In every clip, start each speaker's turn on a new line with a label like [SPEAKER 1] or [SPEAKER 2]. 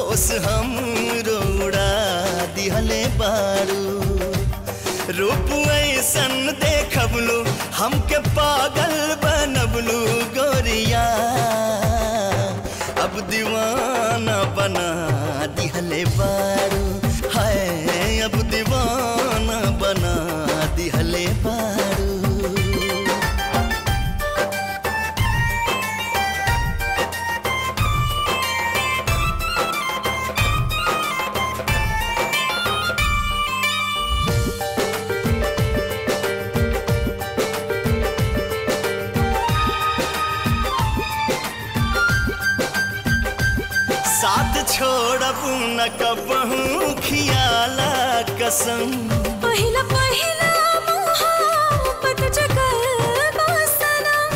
[SPEAKER 1] होश हम रोड़ा दिहले बारू रूप ऐसन देखबलू हमके पागल बनबलू गोरिया अब दीवाना बना दिहले बारू हाय अब दीवाना बना दिहले बारू साथ छोड़ब न कबहू खियाला कसम
[SPEAKER 2] पहिला पहिला मोहब्बत जगल सनम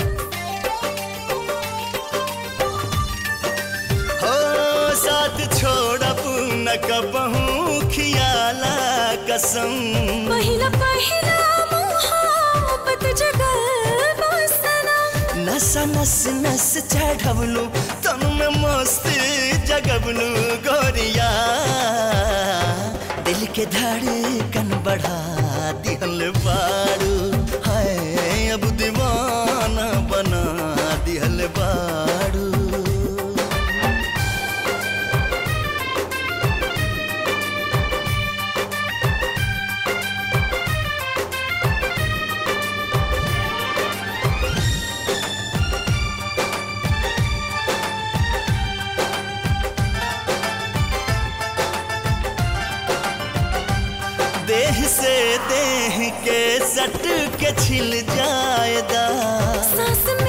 [SPEAKER 1] हो साथ छोड़ब न कबहू खियाला कसम
[SPEAKER 2] पहिला पहिला मोहब्बत जगल सनम
[SPEAKER 1] नस नस नस चढ़बलू तन में मस्ती जगबलू गोरिया दिल के धड़कन बढ़ा दिहल बारू हाय अब दीवाना बना दिहल बारू देह से देह के सट के छिल जाएगा
[SPEAKER 2] सांस